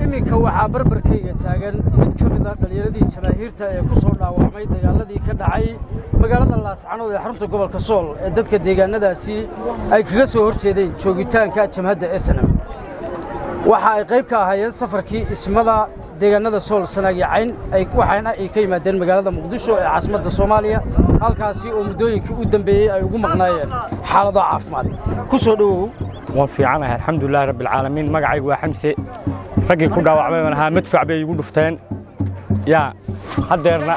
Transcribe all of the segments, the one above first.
iminka waxaa barbarkayga taagan mid ka mid a dhallinyaradii jamaahiirta ee ku soo dhaawacmay dagaaladii ka dhacay magaalada laascanood ee xarunta gobolka sool ee dadka deegaannadaasi ay kaga soo hor jeedeen joogitaanka jamhadda esenam waxa ay qayb ka ahaayeen safarkii ismada deegaannada sool sanaagyo cayn waxaana ay ka yimaadeen magaalada muqdisho ee caasimadda soomaaliya halkaasi oo muddooyinkii u dambeeyey ay ugu maqnaayeen xaalado caafimaad ku soo dhowow waan fiicanahay alxamdulilahi rabbialcaalamiin magacaygu waa xamse raggii ku dhaawacmay baan ahaa madfac bay igu dhufteen yaa haddeerna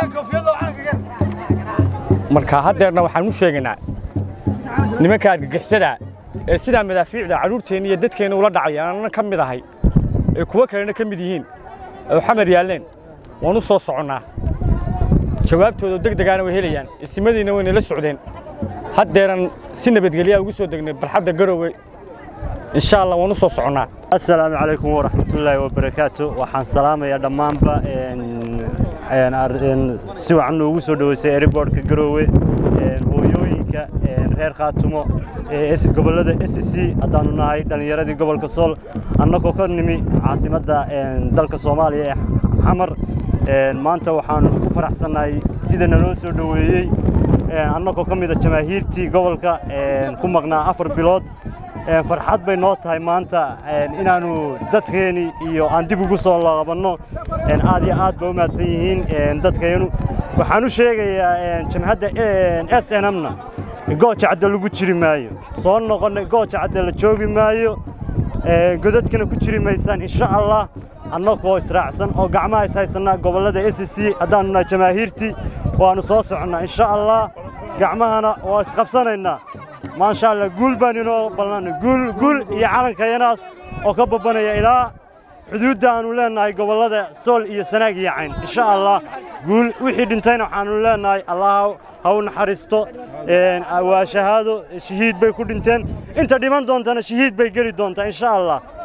marka haddeerna waxaan u sheegaynaa nimanka argagixisada ee sidaa madaafiicda carruurteenna iyo dadkeenna ula dhacaya aanana ka mid ahay ee kuwo kalena ka mid yihiin oo xamar yaalleen waan u soo soconnaa jawaabtooda deg degaana way helayaan isimadiina wayna la socdeen haddeeran si nabadgelyaa ugu soo degnay barxadda garowe insha allah waan u soo soconnaa assalaamu calaykum waraxmatullaahi wabarakaatu waxaan salaamayaa dhammaanba si wacan noogu soo dhoweysay eriboorhka garoowe hooyooyinka reer khaatumo gobollada s c haddaannu nahay dhallinyaradii gobolka sool annagoo ka nimi caasimadda dalka soomaaliya ee xamar maanta waxaannu ku faraxsannahay sida naloo soo dhoweeyey annagoo ka mida jamaahiirtii gobolka ku maqnaa afar bilood farxad bay noo tahay maanta inaannu dadkeeni iyo aan dib ugu soo laabanno aad iyo aad ba u mahadsan yihiin dadkaynu waxaan u sheegayaa jamhadda s n mna gooja cadda lagu jiri maayo soo noqonna gooja cadda la joogi maayo godadkana ku jiri maysaan insha allah annagoo israacsan oo gacmaha is haysannaa gobollada s c haddaannu nahay jamaahiirtii waannu soo soconnaa insha allah gacmahana waa isqabsanaynaa maasha allah guul baan inoo ballanay guul guul iyo calankayanaas oo ka babbanaya ilaa xuduudda aannu leennahay gobollada sool iyo sanaag iyo cayn insha allah guul wixii dhintayna waxaannu leennahay allah ha u naxariisto waa shahaado shahiid bay ku dhinteen inta dhiman doontana shahiid bay geli doontaa insha allah